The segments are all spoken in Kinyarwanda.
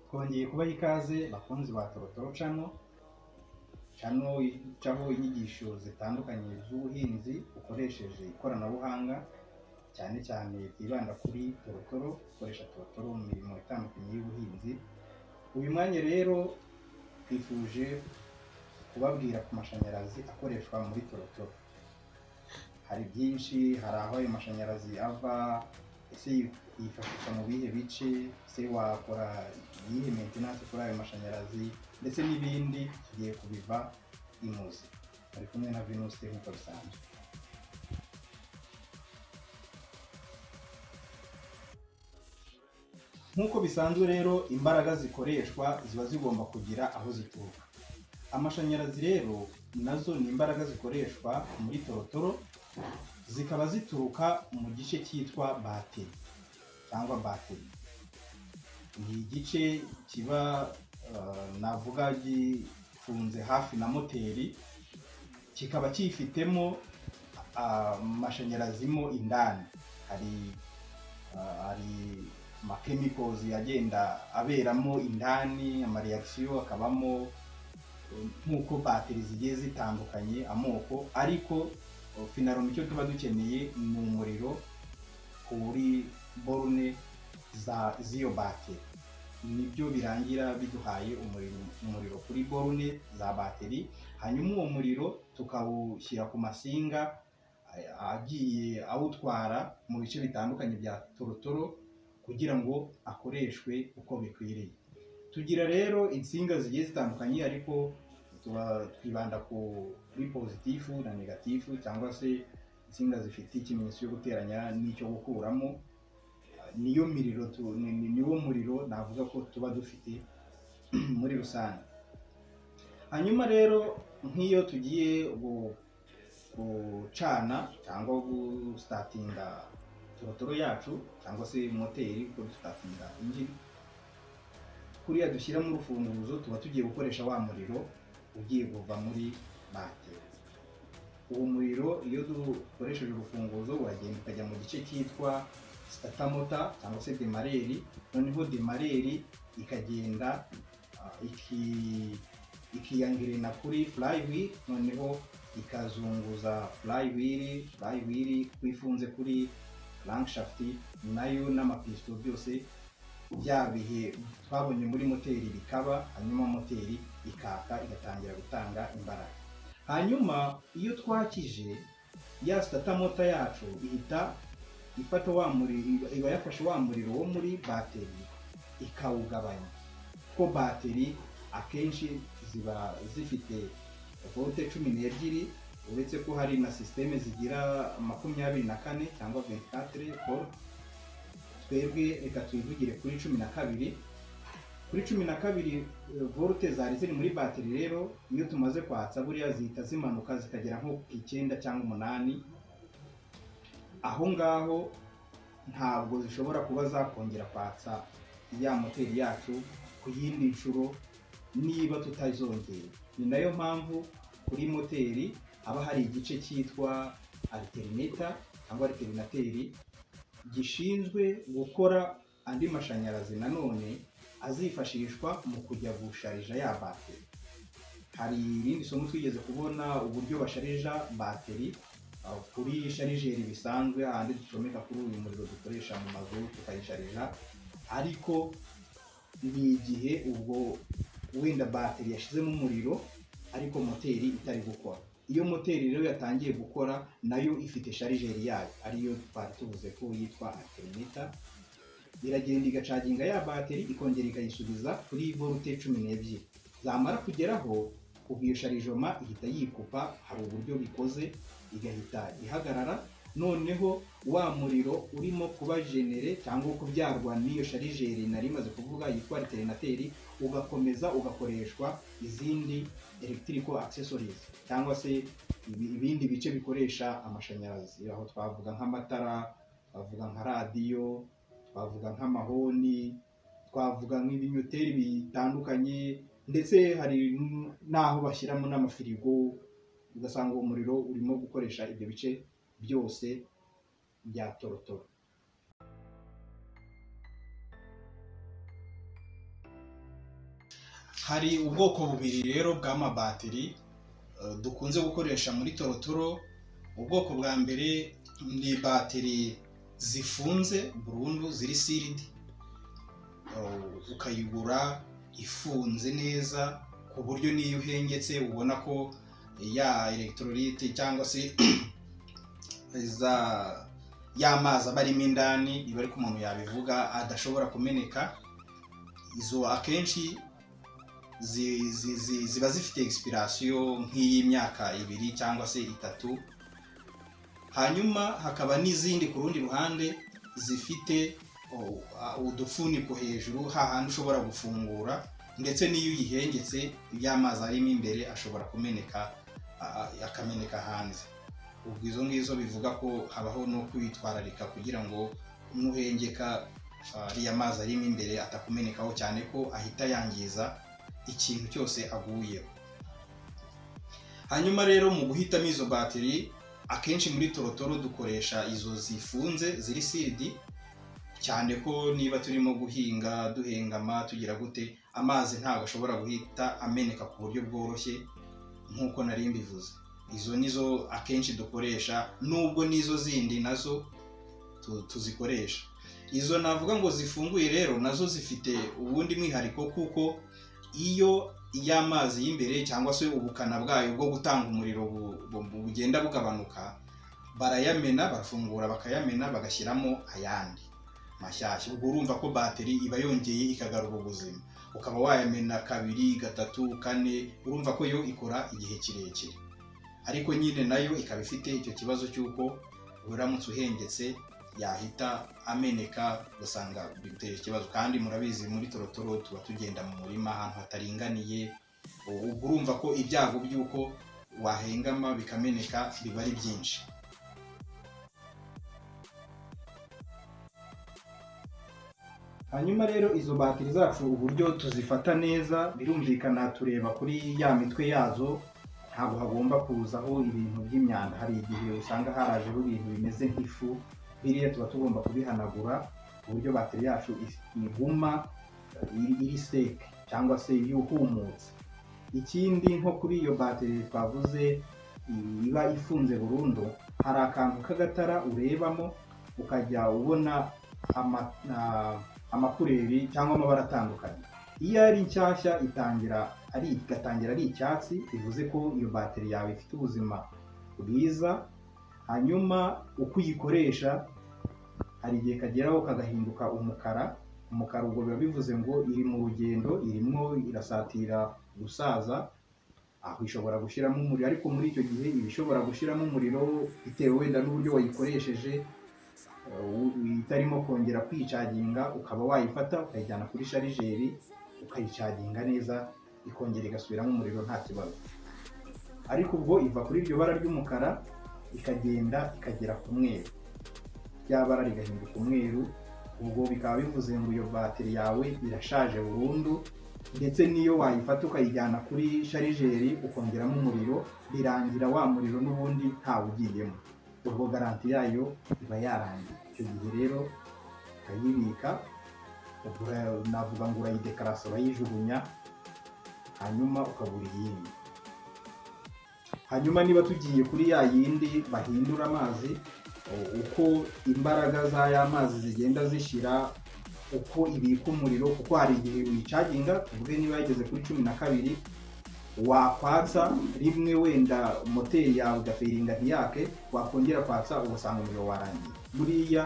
kubaha ikaze bakunzi ba Torotoro cano cano icaho inyigisho zitandukanye z'ubuhinzi bukoresheje ikoranabuhanga cyane cyane ryibanda kuri Torotoro gukoresha Torotoro mu mirimo itandukanye y'ubuhinzi uyu mwanya rero twifuje kubabwira ku mashanyarazi akoreshwa muri Torotoro hari byinshi hari aho ayo mashanyarazi ava ese yifashishwa mu bihe bice ese wakora iyihe maintenance kuri ayo mashanyarazi ndetse n'ibindi tugiye kubiva imuzi ari kumwe na Venus nk'uko bisanzwe nk'uko bisanzwe rero imbaraga zikoreshwa ziba zigomba kugira aho zituruka amashanyarazi rero nazo ni imbaraga zikoreshwa muri torotoro zikaba zituruka mu gice cyitwa bateri cyangwa bateri ni igice kiba navuga gifunze hafi na moteri kikaba cyifitemo amashanyarazi mo indani hari hari amakemikozi agenda aberamo indani amariyagisiyo akabamo nk'uko bateri zigiye zitandukanye amoko ariko finaro icyo tuba dukeneye ni umuriro kuri borune z'iyo bateri nibyo birangira biduhaye umuriro kuri borune za bateri hanyuma uwo muriro tukawushyira ku masinga agiye awutwara mu bice bitandukanye bya torotoro kugira ngo akoreshwe uko bikwiriye tugira rero insinga zigiye zitandukanye ariko twibanda kuri pozitifu na negatifu cyangwa se insinga zifite ikimenyetso cyo guteranya n'icyo gukuramo niyo miriro niwo muriro navuga ko tuba dufite muri rusange hanyuma rero nk'iyo tugiye gucana cyangwa gusitatinga torotoro yacu cyangwa se moteri kuko dusitatinga injini kuriya dushyiramo urufunguzo tuba tugiye gukoresha wa muriro ugiye kuva muri bateri uwo muriro iyo dukoresheje urufunguzo uragenda ukajya mu gice cyitwa sitatamota cyangwa se demareri noneho demareri ikagenda ikiyangirana kuri furayiwiri noneho ikazunguza furayiwiri furayiwiri ifunze kuri rankishafuti nayo n'amapisito byose bya bihe twabonye muri moteri bikaba hanyuma moteri ikaka igatangira gutanga imbaraga hanyuma iyo twakije ya sitatamota yacu ihita ifata wa muriro iba yafashe wa muriro wo muri bateri ikawugabanya kuko bateri akenshi ziba zifite vote cumi n'ebyiri uretse ko hari na sisiteme zigira makumyabiri na kane cyangwa ventikatire vote twebwe reka twivugire kuri cumi na kabiri kuri cumi na kabiri volute zari ziri muri bateri rero iyo tumaze kwatsa buriya zihita zimanuka zikagera nko ku icyenda cyangwa umunani aho ngaho ntabwo zishobora kuba zakongera kwatsa ya moteri yacu ku yindi nshuro niba tutazongera ni nayo mpamvu kuri moteri haba hari igice cyitwa ariterineta cyangwa ariterinateri gishinzwe gukora andi mashanyarazi nanone azifashishwa mu kujya gusharija ya bateri hari irindi somo twigeze kubona uburyo basharija bateri kuri sharijeri bisanzwe ahandi ducomeka kuri uyu muriro dukoresha mu mazu tukayisharija ariko ni igihe ubwo wenda bateri yashyizemo umuriro ariko moteri itari gukora iyo moteri rero yatangiye gukora nayo ifite sharijeri yayo ariyo twari tuvuze ko yitwa aterineta iragenda igacaginga ya bateri ikongera ikayisubiza kuri volute cumi n'ebyiri zamara kugeraho ubwo iyo sharijoma ihita yikupa hari uburyo bikoze igahita ihagarara noneho wa muriro urimo kuba jenere cyangwa kubyarwa n'iyo sharijeri nari imaze kuvuga yitwa ariterinateri ugakomeza ugakoreshwa izindi electrical accessories cyangwa se ibindi bice bikoresha amashanyarazi aho twavuga nk'amatara twavuga nka radiyo twavuga nk'amahoni twavuga nk'ibinyoteri bitandukanye ndetse hari n'aho bashyiramo n'amafirigo ugasanga uwo muriro urimo gukoresha ibyo bice byose bya torotoro hari ubwoko bubiri rero bw'amabatiri eh, dukunze gukoresha muri torotoro ubwoko bwa mbere ni batiri zifunze burundu ziri siridi Eh, ukayigura ifunze neza ku buryo n'iyo uhengetse ubona ko ya elegitoririte cyangwa se za y'amazi aba arimo indani iba ariko umuntu yabivuga adashobora kumeneka izo akenshi zi- zi- zi- ziba zifite egisipirasiyo nk'iy'imyaka ibiri cyangwa se itatu hanyuma hakaba n'izindi ku rundi ruhande zifite oh, ah, udufuniko hejuru hahandi ushobora gufungura ndetse n'iyo uyihengetse y'amazi arimo imbere ashobora kumeneka ah, ah, akameneka hanze ubwo izo ngizo bivuga ko habaho no kwitwararika kugira ngo nuhengeka ariya mazi arimo imbere atakumenekaho cyane ko ahita yangiza ikintu cyose aguyeho hanyuma rero mu guhitamo izo batiri akenshi muri torotoro dukoresha izo zifunze ziri siridi cyane ko niba turimo guhinga duhengama tugira gute amazi ntabwo ashobora guhita ameneka ku buryo bworoshye nk'uko nari mbivuze izo nizo akenshi dukoresha nubwo n'izo zindi nazo tu- tuzikoresha izo navuga ngo zifunguye rero nazo zifite ubundi mwihariko kuko iyo y'amazi y'imbere cyangwa se ubukana bwayo bwo gutanga umuriro bu- bu- bugenda bugabanuka barayamena barafungura bakayamena bagashyiramo ayandi mashyashya ubwo urumva ko bateri iba yongeye ikagarura ubuzima ukaba wayamena kabiri gatatu kane urumva ko yo ikora igihe kirekire ariko nyine nayo ikaba ifite icyo kibazo cy'uko uramutse uhengetse yahita ameneka ugasanga bitera ikibazo kandi murabizi muri torotoro tuba tugenda mu murima ahantu hataringaniye u- ubwo urumva ko ibyago by'uko wahengama bikameneka biba ari byinshi hanyuma rero izo batiri zacu uburyo tuzifata neza birumvikana tureba kuri ya mitwe yazo ntabwo hagomba kuzaho ibintu by'imyanda hari igihe usanga harajeho ibintu bimeze nk'ifu biriya tuba tugomba kubihanagura ku buryo bateri yacu is- iguma iri, iri seke cyangwa se yuhumutse ikindi nko kuri iyo bateri twavuze i- iba ifunze burundu hari akantu k'agatara urebamo ukajya ubona ama, ah, amakureri cyangwa amabara atandukanye iyo ari nshyashya itangira ari igatangira ari icyatsi bivuze ko iyo bateri yawe ifite ubuzima bwiza hanyuma uko uyikoresha hari igihe kageraho kagahinduka umukara umukara ubwo biba bivuze ngo iri mu rugendo irimo irasatira gusaza aho ishobora gushyiramo umuriro ariko muri icyo gihe iba ishobora gushyiramo umuriro bitewe wenda n'uburyo wayikoresheje uh, itarimo kongera kwicaginga ukaba wayifata ukayijyana kuri sharijeri ukayicaginga neza ikongera igasubiramo umuriro nta kibazo ariko ubwo iva kuri iryo bara ry'umukara ikagenda ikagera ku mweru rya bara rigahinduka umweru ubwo bikaba bivuze ngo iyo bateri yawe irashaje burundu ndetse n'iyo wayifata ukayijyana kuri sharijeri ukongeramo umuriro birangira wa muriro n'ubundi ntawugiyemo ubwo garanti yayo iba yarangiye icyo gihe rero ukayibika ugura- navuga ngo urayidekarasa urayijugunya hanyuma ukagura iyindi hanyuma niba tugiye kuri ya yindi bahindura amazi u- uko imbaraga za ya mazi zigenda zishyira uko ibika umuriro kuko hari igihe uyicaginga tuvuge niba yageze kuri cumi na kabiri wakwatsa rimwe wenda moteri yawe igaferinga ntiyake wakongera kwatsa ugasanga umuriro warangiye buriya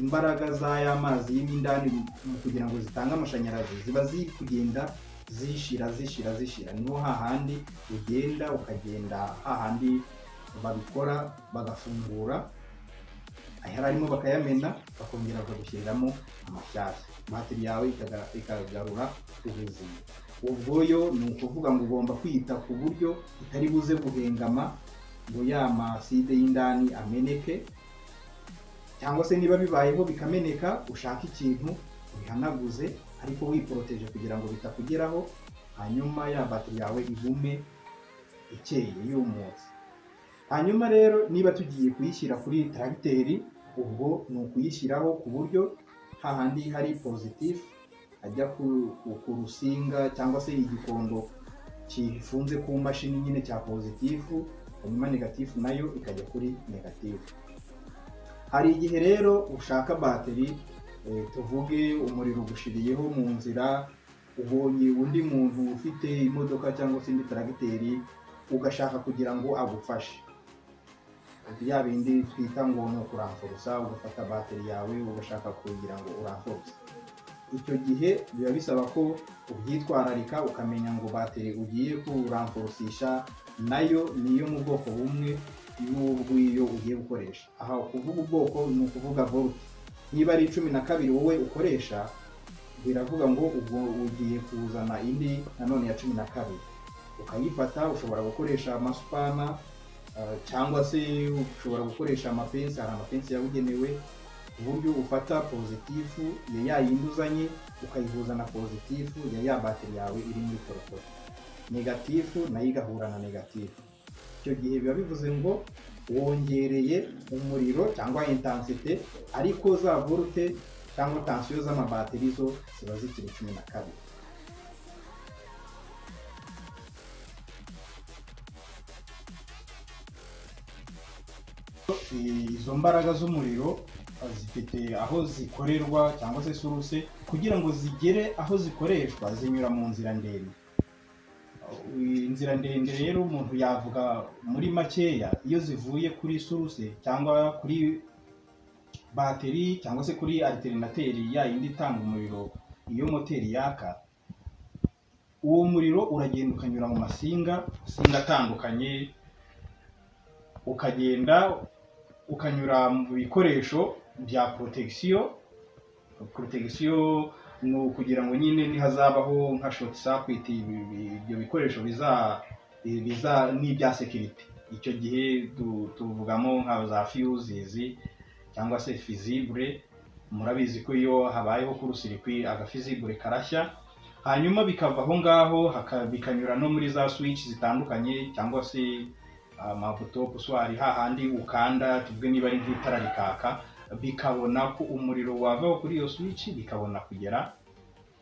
imbaraga za ya mazi y'imindani mu kugira ngo zitange amashanyarazi ziba ziri kugenda zishira zishira zishira niho hahandi ugenda ukagenda hahandi babikora bagafungura ayari arimo bakayamena bakongera bakagushyiriramo amashyashya bateri yawe ikaga- ikagarura ubuzima ubwo yo ni ukuvuga ngo ugomba kwita ku buryo itari buze guhengama ngo ya maside y'indani ameneke cyangwa se niba bibayeho bikameneka ushaka ikintu ubihanaguze ariko wiporoteje kugira ngo bitakugeraho hanyuma ya batiri yawe igume ikeye yumutse hanyuma rero niba tugiye kuyishyira kuri tracteri ubwo ni ukuyishyiraho ku buryo hahandi hari positif ajya ku, ku, ku rusinga cyangwa se igikondo kifunze ku mashini nyine cya pozitifu hanyuma negatifu nayo ikajya kuri negatifu hari igihe rero ushaka bateri eh, tuvuge umuriro ugushiriyeho mu nzira ubonye undi muntu ufite imodoka cyangwa se indi taragiteri ugashaka kugira ngo agufashe bya bindi twita ngo ni ukuramfurusa ugafata bateri yawe ugashaka kugira ngo uramfuruse icyo gihe biba bisaba ko ubyitwararika ukamenya ngo bateri ugiye kuramfurusisha nayo niyo mu bwoko bumwe n'ubw'iyo ugiye gukoresha aha ukuvuga ubwoko ni ukuvuga volt niba ari cumi na kabiri wowe ukoresha biravuga ngo ubwo ugiye kuzana indi nanone ya cumi na kabiri ukayifata ushobora gukoresha amasupana ah, cyangwa se ushobora gukoresha amapensi hari amapensi yabugenewe ku buryo ufata pozitifu ya ya yindi uzanye ukayihuza na pozitifu ya ya bateri yawe iri muri korokoro negatifu nayo igahura na negatifu icyo gihe biba bivuze ngo wongereye umuriro cyangwa intensite ariko za volute cyangwa tansiyo z'amabateri zo ziba zikiri cumi na kabiri izo mbaraga z'umuriro eh, zifite aho zikorerwa cyangwa se suruse kugira ngo zigere aho zikoreshwa zinyura mu nzira ndende Eh, inzira ndende rero umuntu yavuga muri makeya iyo zivuye kuri suruse cyangwa kuri bateri cyangwa se kuri alterinateri ya yindi itanga umuriro iyo moteri yaka uwo muriro uragenda ukanyura mu masinga masinga atandukanye ukagenda ukanyura mu bikoresho bya protection protection ni ukugira ngo nyine nihazabaho nka short circuit ibi- ibi- ibyo bikoresho biza bi- biza n'ibya security icyo gihe tu- tuvugamo nka za fuses cyangwa se fizibure murabizi ko iyo habayeho kurusirikwi agafizibure karashya hanyuma bikava aho ngaho haka- bikanyura no muri za switch zitandukanye cyangwa se amabuto puswari hahandi ukanda tuvuge niba ari nk'itara rikaka bikabona ko umuriro wava kuri iyo switch bikabona kugera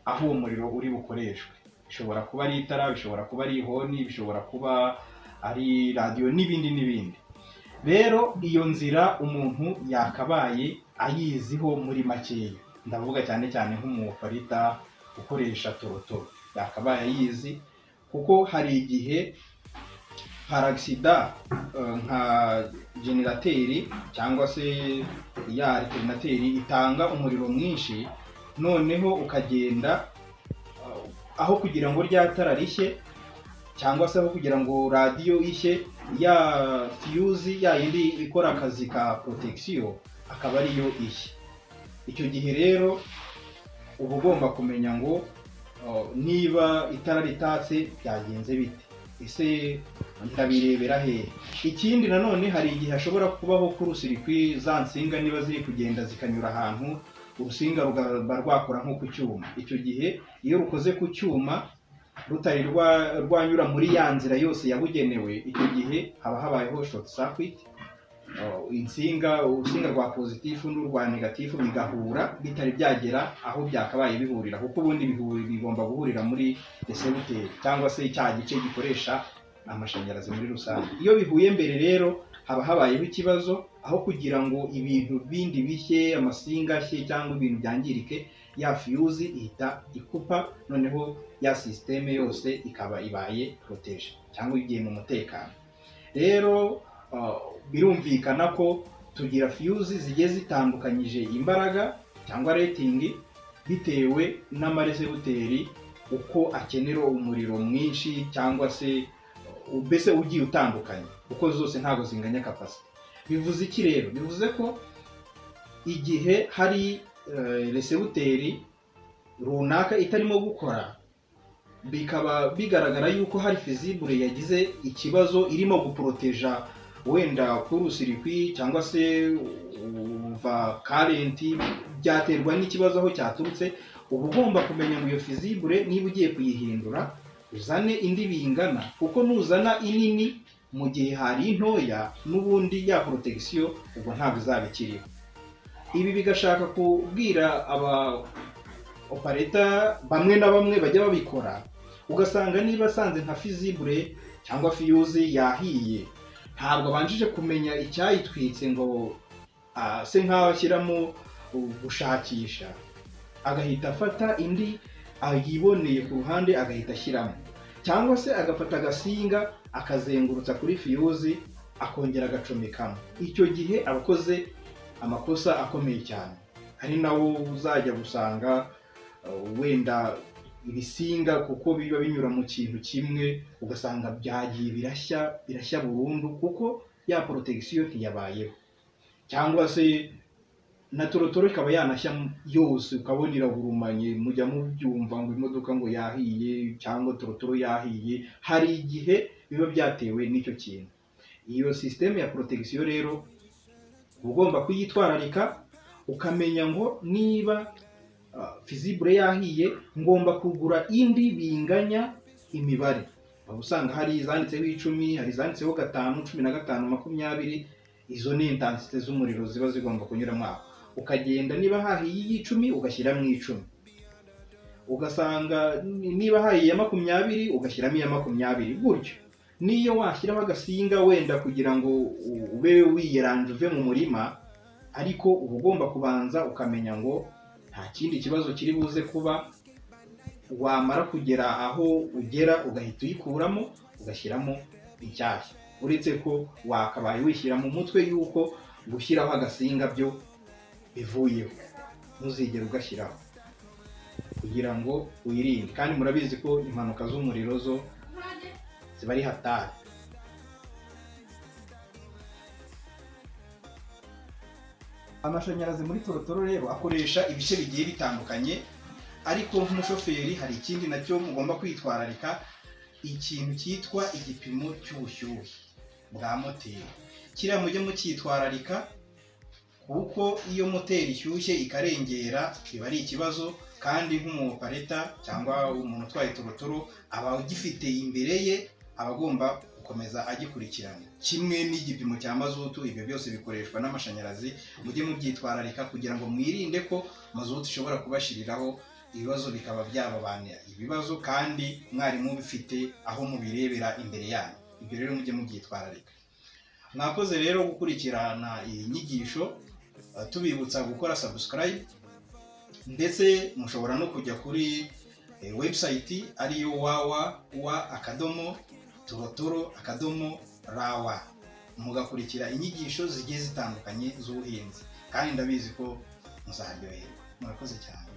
aho uwo muriro uri bukoreshwe bishobora kuba ari itara bishobora kuba ari ihoni bishobora kuba ari radiyo n'ibindi n'ibindi rero iyo nzira umuntu yakabaye ayiziho muri makeya ndavuga cyane cyane nk'umufarita ukoresha torotoro yakabaye ayizi kuko hari igihe paragisida nka generateri cyangwa se ya alterinateri itanga umuriro mwinshi noneho ukagenda eh, aho kugira ngo rya tara rishye cyangwa se aho kugira ngo radiyo ishye ya fiyuzi ya yindi ikora akazi ka protection akaba ariyo ishye icyo gihe rero uba ugomba kumenya ngo eh, niba itara ritatse byagenze bite ese ndabirebera hehe ikindi nanone hari igihe hashobora kubaho kurusirikwi za nsinga niba ziri kugenda zikanyura ahantu urusinga rugaba rwakora nko ku cyuma icyo gihe iyo rukoze ku cyuma rutari rwa- rwanyura muri ya nzira yose yabugenewe icyo gihe haba habayeho short circuit Uh, insinga urusinga rwa pozitifu n'urwa negatifu bigahura bitari byagera aho byakabaye bihurira kuko ubundi bihuri- bigomba guhurira muri esewuteri cyangwa se cya gice gikoresha amashanyarazi muri rusange iyo bihuye mbere rero haba habayeho ikibazo aho kugira ngo ibintu bindi bishye amasinga ashye cyangwa ibintu byangirike ya fiyuzi ihita ikupa noneho ya sisiteme yose ikaba ibaye poroteje cyangwa igiye mu mutekano rero uh, birumvikana ko tugira fiyuzi zigiye zitandukanyije imbaraga cyangwa rating bitewe n'amaresebuteri uko akenera umuriro mwinshi cyangwa se uh, mbese ugiye utandukanye kuko zose ntabwo zinganya kapasite bivuze iki rero bivuze ko igihe hari eh, resebuteri runaka itarimo gukora bikaba bigaragara yuko hari fizibure yagize ikibazo irimo guporoteja wenda kurusirikwi cyangwa se uva karenti byaterwa n'ikibazo aho cyaturutse uba ugomba kumenya ngo iyo fizibure niba ugiye kuyihindura uzane indi bingana kuko nuzana inini mu gihe hari intoya n'ubundi ya porotesiyo ubwo ntabwo izaba ikiriho ibi bigashaka kubwira aba opareta bamwe na bamwe bajya babikora ugasanga niba asanze nka fizibure cyangwa fiyuzi yahiye ntabwo abanjije kumenya icyayitwitse ngo ase nk'aho ashyiramo gushakisha agahita afata indi ayiboneye ku ruhande agahita ashyiramo cyangwa se agafata agasinga akazengurutsa kuri fiyuzi akongera agacomekamo icyo gihe aba akoze amakosa akomeye cyane ari nawo uzajya gusanga uh, wenda ibisinga kuko biba binyura mu kintu kimwe ugasanga byagiye birashya birashya burundu kuko ya porotagisiyo ntiyabayeho cyangwa se na torotoro ikaba yanashya yose ukabona iragurumanye mujya mubyumva ngo imodoka ngo yahiye cyangwa torotoro yahiye hari igihe biba byatewe n'icyo kintu iyo sisiteme ya porotagisiyo rero uba ugomba kuyitwararika ukamenya ngo niba ah, fizibure yahiye ngomba kugura indi binganya imibare uba usanga hari izanditseho icumi hari izanditseho gatanu cumi na gatanu makumyabiri izo ni intansite z'umuriro ziba zigomba kunyuramo aho ukagenda niba hahiye iy'icumi ugashyiramo icumi ugasanga ni- niba hahiye iya makumyabiri ugashyiramo iya makumyabiri gutyo niyo washyiraho agasinga wenda kugira ngo u- ube wiyeranje uve mu murima ariko uba ugomba kubanza ukamenya ngo nta kindi kibazo kiri buze kuba wamara kugera aho ugera ugahita uyikuramo ugashyiramo inshyashya uretse ko wakabaye wishyira mu mutwe yuko gushyiraho agasinga byo bivuyeho ntuzigere ugashyiraho kugira ngo wirinde kandi murabizi ko impanuka z'umuriro zo ziba ari hatari amashanyarazi muri torotoro rero akoresha ibice bigiye bitandukanye ariko nk'umushoferi hari ikindi nacyo mugomba kwitwararika ikintu cyitwa igipimo cy'ubushyuhe bwa moteri kiriya mujye mucyitwararika kuko iyo moteri ishyushye ikarengera biba ari ikibazo kandi nk'umuopareta cyangwa umuntu utwaye torotoro aba agifite imbere ye aba agomba gukomeza agikurikirana kimwe n'igipimo cya mazutu ibyo byose bikoreshwa n'amashanyarazi mujye mubyitwararika kugira ngo mwirinde ko mazutu ishobora kubashiriraho ibibazo bikaba byababanira ibibazo kandi mwari mubifite aho mubirebera imbere yanyu ibyo rero mujye mubyitwararika mwakoze rero gukurikirana iyi nyigisho eh, tubibutsa gukora subscribe ndetse mushobora no kujya kuri eh, website ariyo wawa wa akadomo torotoro akadomo rawa mugakurikira inyigisho zigiye zitandukanye z'ubuhinzi kandi ndabizi ko muzaryoherwa murakoze cyane